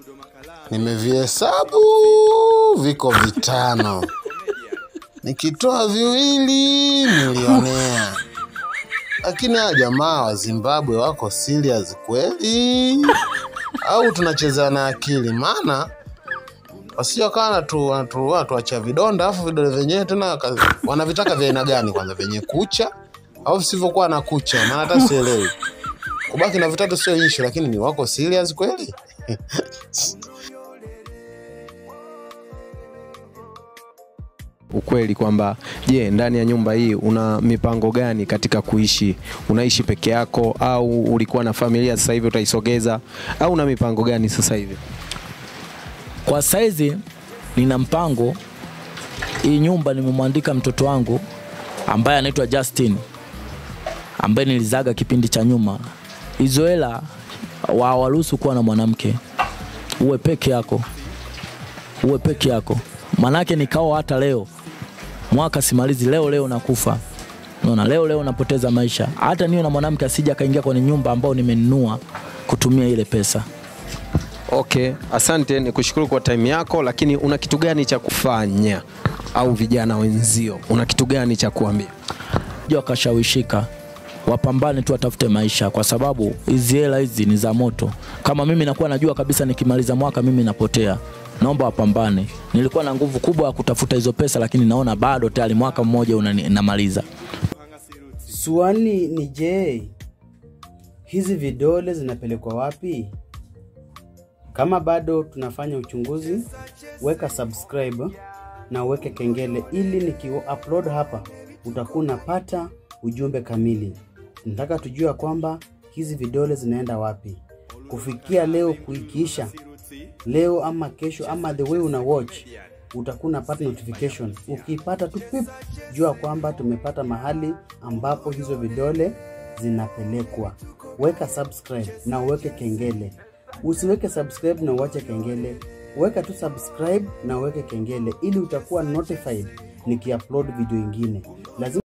nimevihesabu viko vitano nikitoa viwili milionea lakini hawa jamaa wa zimbabwe wako serious kweli au tunacheza na akili maana wasio kawa natu- natu- watuachia vidonda alafu vidole vyenyewe tena waka- wanavitaka vya aina gani kwanza vyenye kucha au visivyokuwa na kucha maana hata sielewi kubaki na vitatu sio ishu lakini ni wako serious kweli ukweli kwamba je, ndani ya nyumba hii una mipango gani katika kuishi? Unaishi peke yako au ulikuwa na familia sasa hivi utaisogeza au una mipango gani sasa hivi? Kwa saizi nina mpango, hii nyumba nimemwandika mtoto wangu ambaye anaitwa Justin ambaye nilizaga kipindi cha nyuma. Hizo hela wa waruhusu kuwa na mwanamke, uwe peke yako, uwe peke yako. Manake nikao hata leo mwaka simalizi, leo leo nakufa Unaona, leo leo napoteza maisha. Hata niwe na mwanamke asija akaingia kwenye nyumba ambayo nimenunua kutumia ile pesa. Okay, asante, ni kushukuru kwa time yako, lakini una kitu gani cha kufanya au vijana wenzio, una kitu gani cha kuambia? ja wakashawishika wapambane tu watafute maisha kwa sababu hizi hela hizi ni za moto kama mimi nakuwa najua kabisa nikimaliza mwaka mimi napotea naomba wapambane nilikuwa na nguvu kubwa ya kutafuta hizo pesa lakini naona bado tayari mwaka mmoja unani- namaliza Swali ni je, hizi vidole zinapelekwa wapi? Kama bado tunafanya uchunguzi, weka subscribe na uweke kengele ili niki-upload hapa utakuwa unapata ujumbe kamili. Nataka tujue kwamba hizi vidole zinaenda wapi. Kufikia leo kuikiisha leo ama kesho ama the way una watch utakuwa unapata notification. Ukiipata tu pip, jua kwamba tumepata mahali ambapo hizo vidole zinapelekwa. Weka subscribe na uweke kengele. Usiweke subscribe na uache kengele. Weka tu subscribe na uweke kengele ili utakuwa notified nikiupload video ingine. Lazima